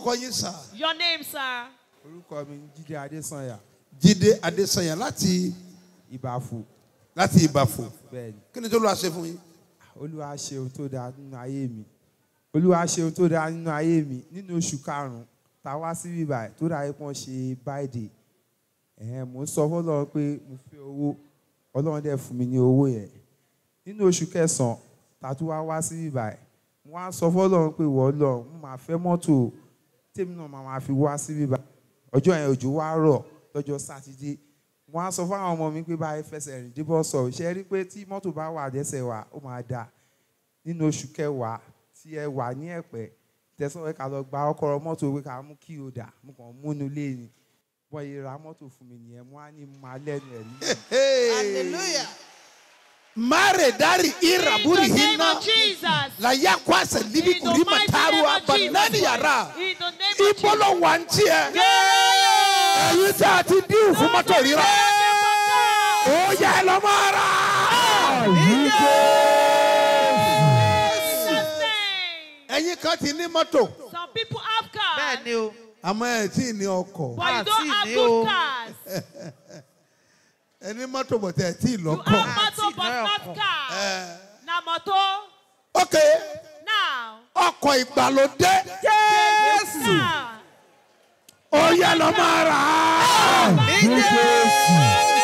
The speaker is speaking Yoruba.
orúkọ yín sà. Your name, sir. orúkọ mi ní jíde adésànyà jíde adésanya láti ìbàfò láti ìbàfò bẹ́ẹ̀ ni kí ni tó lọ́ọ́ ṣe fún yín. olúwa ṣe ohun tó dáa nínú ayé mi olúwa ṣe ohun tó dáa nínú ayé mi nínú oṣù karùn-ún tá a wá sí bíbá ẹ̀ tó dáa pọ́n ṣe báyìí ẹ̀hẹ́n mò ń sọ fọlọ́run pé mo fẹ́ owó ọlọ́run dẹ̀ fún mi ní owó yẹn nínú oṣù kẹsàn-án tá a tún wá wá sí bíbá ẹ̀ mo wá sọ fọlọ́run pé wọ́n lọ mo máa fẹ́ mọ́tò tèmi náà máa máa fi wá sí bíbá ọjọ́ yẹn òjò wá rọ̀ lọ́jọ́ sátidé mo á sọ fún àwọn ọmọ mi pé báyìí fẹsẹ̀ rìn débọ̀ sọ ṣe rí pé tí mọ́tò bá wà dẹ́sẹ̀ wà ó máa dà nínú oṣù kẹwàá tí ẹ wà ní ẹ̀pẹ́ tẹ̀sán ẹ ká lọ gba ọkọ̀ mọ́tò pé ká mú kí o dà mo kàn múnú lé ni bọ́ yìí ra mọ́tò fún mi nìyẹn mo á ní mo máa lẹ́nu ẹ̀ ní. hallelujah. mare dari ira In buri the name hinna of Jesus. la ya kwasa libi In the kuri mighty mataruwa name of Jesus. banani yara In the name of ibolo Jesus. wanti ẹ Yeah. ẹyin tí a ti dín fún mọ́tò rírà ó yẹ ẹ lọ máa rà. Jesus' name. ẹyin kan ti ní mọ́tò Some people have cars. bẹ́ẹ̀ ni o àmọ́ ẹ tí ì ní ọkọ̀ But you Ah, don't see, have ni good o. cars. ẹ ní mọ́tò bọ̀tẹ̀ ẹ tí ì You lọ́kọ̀. have Ah, motor see, but now not come. car. Na motor. ok Now. ọkọ̀ ìgbàlódé Car. ó yẹ lọ máa rà á. Ní Jésù.